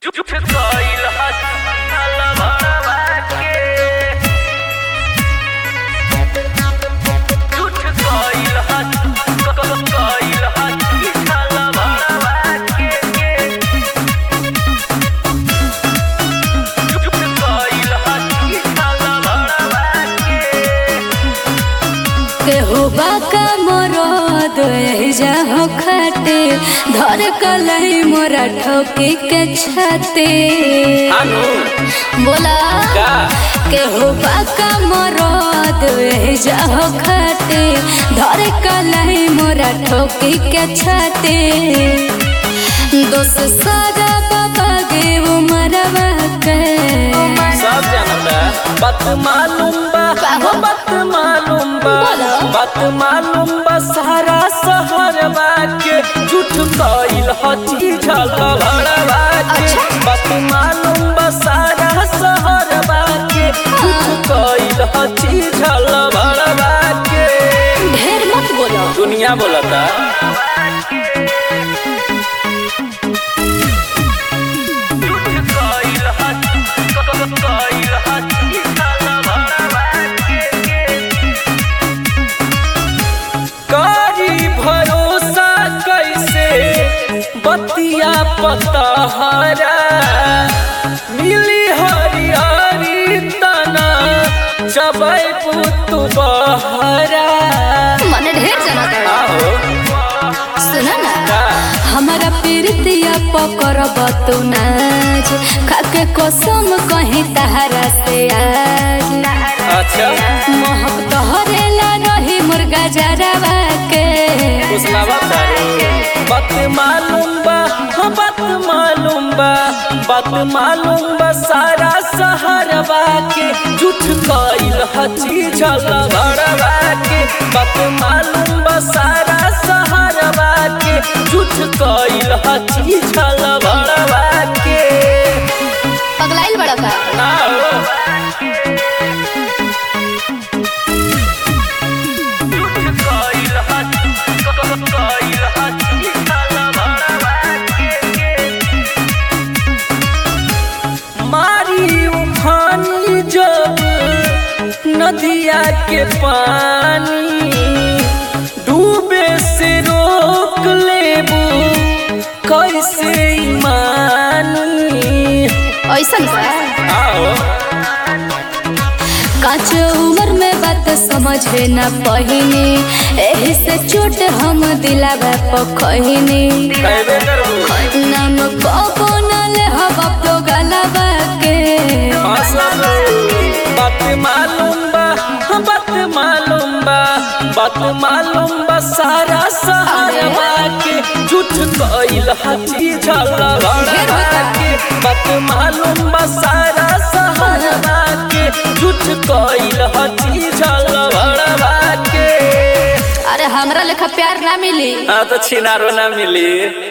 झूठ कइल हसल भरवा के झूठ कइल हसल कइल हसल भरवा के झूठ कइल हसल भरवा के केहू बाका मरद जाहो खाटे धर कलही मोरा ठोकी के छाते अनु बोला का केहू बाका मरद जाहो खाटे धर कलही मोरा ठोकी के छाते दोस्त सारा बाबा गे वो मरवा के सब जानता बात मालूम बा बाबा। बात मालूम बा बोलो। बात मालूम बा सारा शहर बा के झूठ कइल हची झल भरवा के अच्छा। बात मालूम बा सारा शहर बा के झूठ कइल हची झल भरवा के ढेर मत बोलो दुनिया बोलता कारी भरोसा कैसे बतिया पतहरा मिली हरियारी तना चबै पुतु बहरा मने ढेर जना ताड़ा आहो सुना ना का हमारा प्रीतिया पकर बतू नाच खाके कसम कहीं तहरा से आज अच्छा महक तोहरेला रही मुर्गा जरावा के कुसलावा तारे बात मालूम बा हाँ बात मालूम बा बात मालूम बा सारा सहरवा के झूठ कइल हची झल भरवा के बात मालूम बा सारा सहरवा के झूठ कइल हची झल भरवा के पगलाइल बड़ा का ना हो झूठ कइल हची कइल हची झल भरवा के मारी उफानी जब नदिया के पानी डूबे से रोक लेबू कैसे ईमानी ऐसन का आओ काच उम्र में बात समझे न पहिनी एही से चोट हम दिलावा पखहिनी कहबे करबू नाम कबो न ले हवा तो गलावा के हंसल बात मालूम बा हाँ, बात मालूम बा बात मालूम बा सारा सहारवा के झूठ कइल हची झल भरवा के बात मालूम बा सारा सहारवा के झूठ कइल हची झल भरवा के अरे हमरा लेखा प्यार ना मिली हाँ तो छिनारो ना मिली